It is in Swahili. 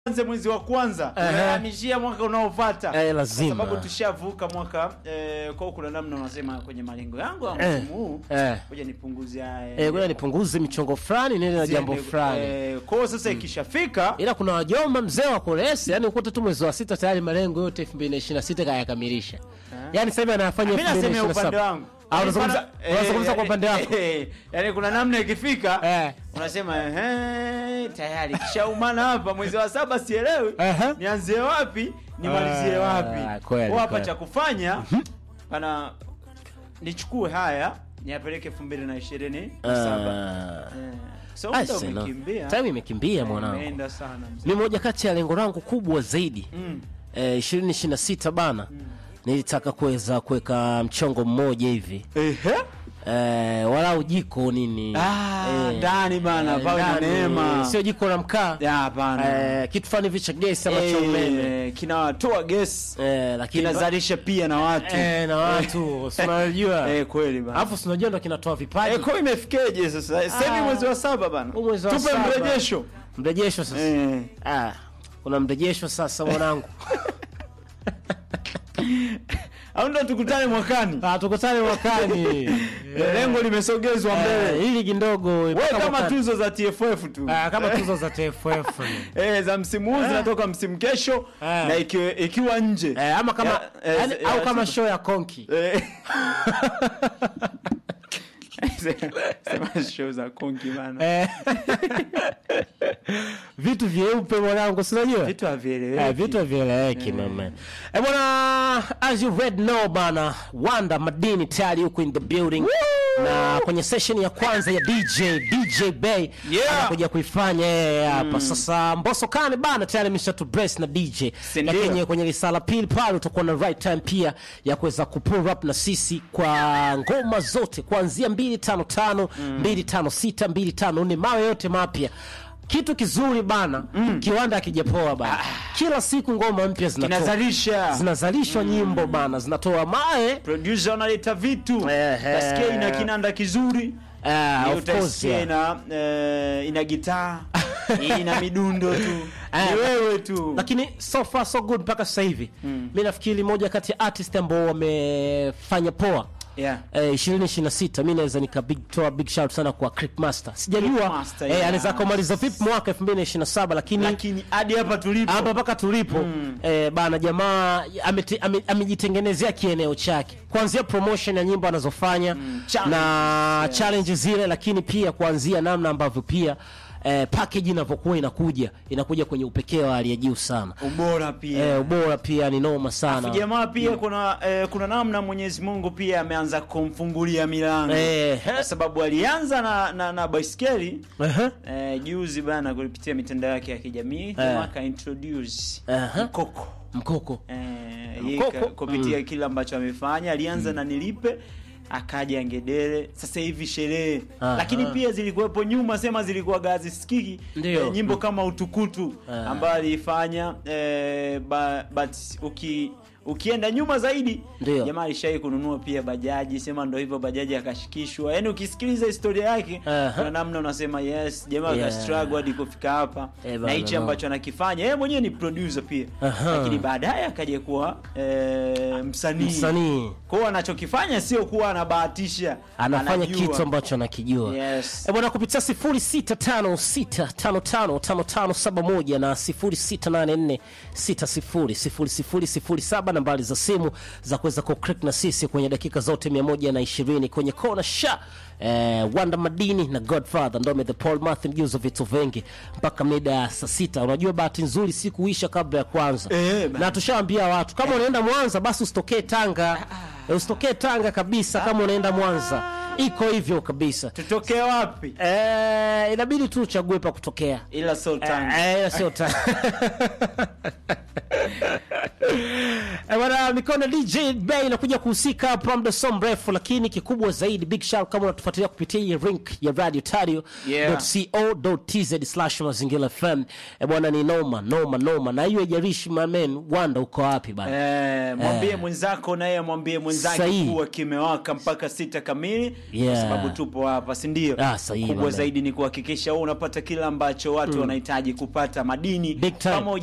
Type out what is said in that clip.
anze mwezi wa kwanza Ehe. unahamishia mwaka unaofuata Eh, lazima. kwa sababu tushavuka mwaka eh, kwa kuna namna unasema kwenye malengo yangu ya Eh, msimu huu eh. ngoja nipunguze haya Eh, ngoja nipunguze michongo fulani niende na jambo ziende, fulani eh, kwa hiyo sasa ikishafika ila kuna wajomba mzee wa koresi yani ukuta tu mwezi wa sita tayari malengo yote 2026 kayakamilisha yani sasa hivi anafanya mimi nasemea 2027. upande wangu Ah, unazungumza- Eh, unazungumza kwa eh, upande wako eh, yaani kuna namna ikifika Eh. unasema ehe, tayari kishaumana hapa mwezi wa saba sielewi Ehe. nianzie wapi nimalizie Ah, wapi kweli, Kwa hapa kweli. cha kufanya pana nichukue haya niapeleke elfu mbili na ishirini na saba Ah. Eh, so Ah, muda sina. umekimbia time imekimbia Eh, mwanangu imeenda sana mzee. mi moja kati ya lengo langu kubwa zaidi Mm. eh, 2026 bana nilitaka kuweza kuweka mchongo mmoja hivi Ehe. eh, walau jiko nini Ah, Eh, ndani bana eh, pawe na ndani, neema sio jiko la mkaa Ya, hapana eh, kitu fani hivi cha gesi ama cha umeme Eh, kinatoa gesi eh, lakini kinazalisha pia na watu eh, na watu si unajua Eh, kweli bana alafu si unajua ndo kinatoa vipaji Eh, kwa hiyo imefikeje sasa sasa hivi Ah. mwezi wa saba bana Huu mwezi wa tupe saba. mrejesho mrejesho sasa Eh. ah, kuna mrejesho sasa mwanangu au ndo tukutane mwakani ah, tukutane mwakani Eh, lengo limesogezwa Eh, mbele hili kidogo we mpaka kama mwakani. tuzo za tff tu Ah, kama tuzo za TFF eh, za msimu huu zinatoka msimu kesho Eh. na ikiwa, ikiwa nje eh, ama kama Ya, eh, yani, ya, au kama siku- show ya konki Eh. Sema show za konki bana eh. vitu vyeupe mwanangu sinajua vitu Eh, havieleweki vitu havieleweki mama eh, bwana as you read know bana wanda madini tayari huko in the building na kwenye session ya kwanza ya dj dj bay Yeah. anakuja kuifanya yeye hapa sasa mboso kane bana tayari amesha tu brace na dj Si ndio? lakini kwenye risala pili pale utakuwa na right time pia ya kuweza kupull up na sisi kwa ngoma zote kuanzia 255 256 254 mawe yote mapya kitu kizuri bana kiwanda akijapoa bana kila siku ngoma mpya zinatoka kinazalisha zinazalishwa nyimbo bana zinatoa mae producer analeta vitu Ehe. utasikia ina kinanda kizuri Ah, Ni of course, utasikia yeah. ina eh, ina gitaa ina midundo tu Ah. ni wewe tu lakini so far so good mpaka sasa hivi mi nafikiri moja kati ya artist ambao wamefanya poa yeah. Eh, 2026 mi naweza nikatoa big shout sana kwa Creep Master sijajua Master, eh, yeah. anaweza kumaliza vipi mwaka 2027 lakini lakini hadi hapa tulipo hapa mpaka tulipo eh, bana jamaa amete- ame- amejitengenezea kieneo chake kuanzia promotion ya nyimbo anazofanya challenges, na challenge zile lakini pia kuanzia namna ambavyo pia eh, package inavyokuwa inakuja inakuja kwenye upekee wa hali ya juu sana ubora pia eh, ubora pia ni noma sana jamaa pia kuna eh, kuna namna Mwenyezi Mungu pia ameanza kumfungulia milango Eh, kwa sababu alianza na na, na baiskeli Ehe. eh, juzi bana kupitia mitandao yake ya kijamii jamaa ka introduce Aha. mkoko mkoko eh, Mkoko. yeye ka- kupitia kile ambacho amefanya alianza na nilipe akaja ngedere sasa hivi sherehe Aha. lakini pia zilikuwepo nyuma sema zilikuwa gazi sikiki Ndio. eh, nyimbo kama utukutu Ah. ambayo aliifanya eh, ba, but uki ukienda nyuma zaidi Ndio. jamaa alishai kununua pia bajaji sema ndo hivyo bajaji akashikishwa yaani ukisikiliza historia yake Aha. kuna namna unasema yes jamaa Yeah. akastruggle hadi kufika hapa Eh, na bana, hichi no. ambacho anakifanya yeye mwenyewe ni producer pia Aha. lakini baadaye akaja kuwa eh, msanii msanii kwa hiyo anachokifanya sio kuwa anabahatisha anafanya anajua. kitu ambacho anakijua Yes. Eh, bwana kupitia 0656555571 na 0684600007 nambari za simu za kuweza kuclick na sisi kwenye dakika zote 120 kwenye kona sha eh, Wanda Madini na Godfather Ndome the Paul Martin mjuzo vitu vingi mpaka mida ya saa sita. Unajua bahati nzuri siku huisha kabla ya kwanza Eh, bana. na tushaambia watu kama unaenda Mwanza basi usitokee Tanga Eh, usitokee Tanga kabisa kama unaenda Mwanza iko hivyo kabisa tutokee wapi eh, inabidi tu uchague pa kutokea ila sio Tanga. Eh, eh, sio Tanga Eh, bwana mikono DJ Bay inakuja kuhusika hapa muda so mrefu, lakini kikubwa zaidi, big shout kama unatufuatilia kupitia hii link ya Radio Tario Yeah. co.tz slash mazingira FM. Eh, bwana ni noma noma noma, na hiyo haijalishi my man, Wanda uko wapi bana? Eh, mwambie mwenzako naye amwambie mwenzake Sahihi. kuwa kimewaka mpaka sita kamili Yeah. kwa sababu tupo hapa si ndio Ah, sahihi, kubwa bwana. zaidi ni kuhakikisha wewe unapata kile ambacho watu wanahitaji kupata madini Big time. pamoja